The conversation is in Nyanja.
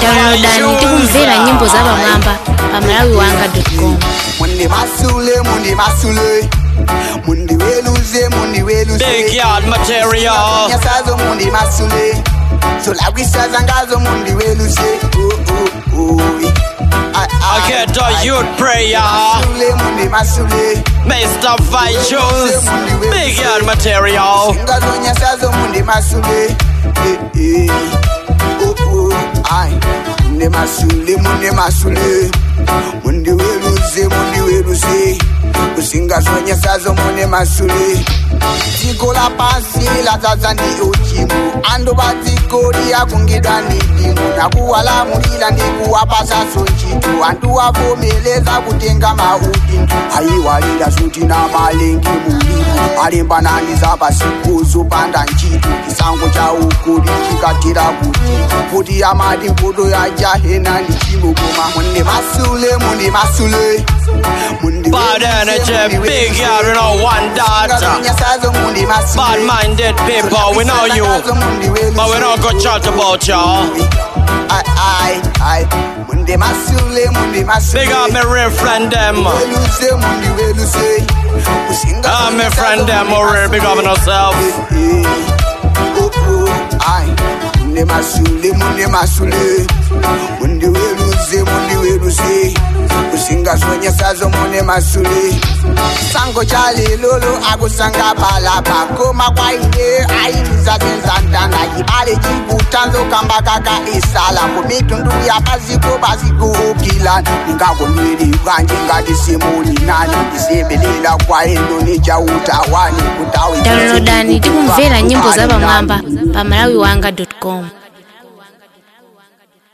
downloadani tikumvera nyimbo za pamwamba pa malawi wanga com mundi masule mundi masule mundi weluze mundi weluze Big yard material. nyasazo mundi masule solagwisa zangazo mundi weluze Oh, oh, oh. Ah, ah, I get ah, a youth prayer. masule mundi masule Mr. Vitus. Big yard material. ngazo nyasazo mundi masule Eh, eh. Oh, oh, ai. mundi masule mundi masule mundi weluze mundi weluze usingazonyesazo mundi masule dziko la pasi ladzadza ndi uchimu andu pa dziko liyakungidwa ndi dimu nakuwalamulira ndi kuwapasaso ntchito andu avomeleza kutenga maudindo ayiwalira zuti na malengi mulimu alembanani za pasiku zopanda ntchito chisango cha ukuli chikatira kuti kuti amati mpoto ya jahena ndi chimo koma mundi masule mundi masule mundi Bad energy, big yard, we know one daughter. Bad minded people, we know you. But we don't go chat about y'all. Aye, aye, aye. Mundi masule, mundi masule. Big up my real friend them. Weluse, mundi weluse. Usinga Ah, my friend them, already big up on yourself. Eh, eh. Oh, oh, aye. Mundi masule, mundi masule. Mundi weluse, mundi weluse. Usinga sonyesazo mundi masule. sango chalilulu akusanga palapa koma kwaine ailizazenzandana chibale chikutanzo kamba kaka isala kumitundu yapaziko bazikuukila ningakomwiri kanje ngati simuli nani ndisebelela kwaino nichautawani kutawi downloadani tikumvera nyimbo za pamwamba pa malawi wanga com